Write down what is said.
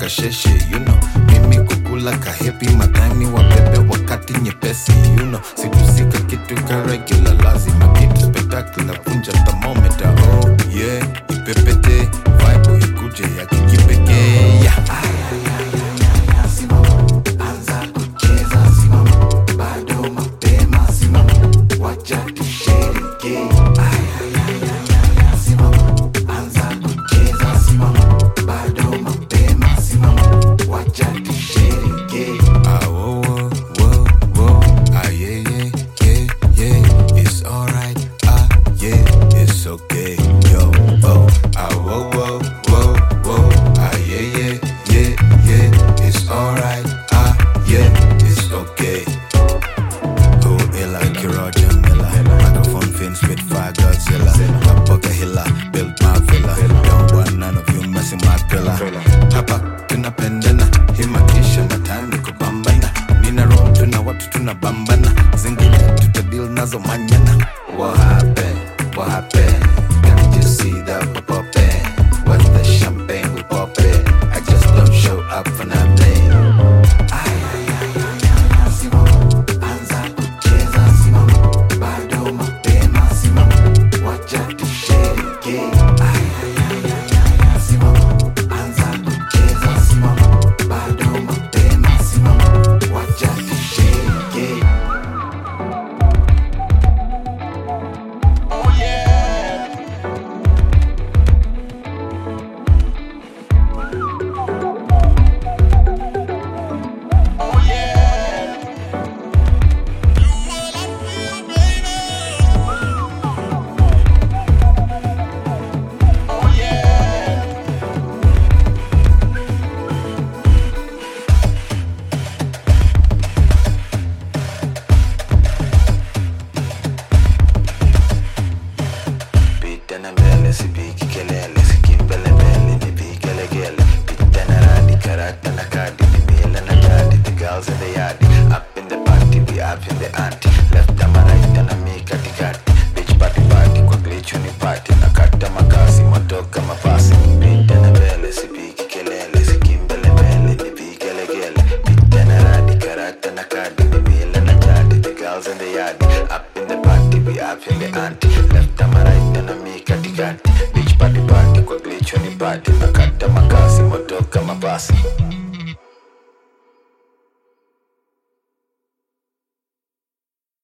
kasheshe you know mimi kukula kahepi madhani wabebe wakati nyepesi you know situsika kitu ka regular lazima kitu spectacular punja thermometer oh yeah ipepete vibe ikuje ya kikipekee yeah. anza kucheza simama bado mapema simama wacha tushereke simama anza kucheza simama bado mapema simama wacha tushereke ah, wo, wo, wo, wo. ah, yeah, yeah, yeah, yeah. It's alright ah yeah it's okay yo oh ah, wo, wo, wo, wo. ah, yeah, yeah, yeah, yeah. It's alright ah yeah it's okay Who illa, Kiroja Miller Microphone fin spit fire Godzilla Top of a hilla, built my villa Don't want none of you messing my pillar Hapa tunapendana hii maisha na time ni kupambana nina roho tuna watu tunabambana zingine tutadil nazo manyana What happened? What happened? Can't you see that we poppin'? What's the champagne we poppin'? I just don't show up for nothing simama anza kucheza simama bado mapema simama wacha tushereke simama anza kucheza simama bado mapema simama wacha tushereke Pitana mbele sipigi kelele sikimbele mbele ni vigelegele Pitana radi karata na kadi ni mila na jadi The girls in the yard Up in the party we up in the ante Left ama right na mi katikati Beach party party kwa glitch ni party Na kata makasi moto kama pasi Pitana mbele sipigi kelele sikimbele mbele ni vigelegele Pitana radi karata na kadi ni mila na jadi The girls in the yard Up in the party we up in the ante Left ama right na mi katikati Beach party party kwa glitch ni party Na kata makasi moto kama pasi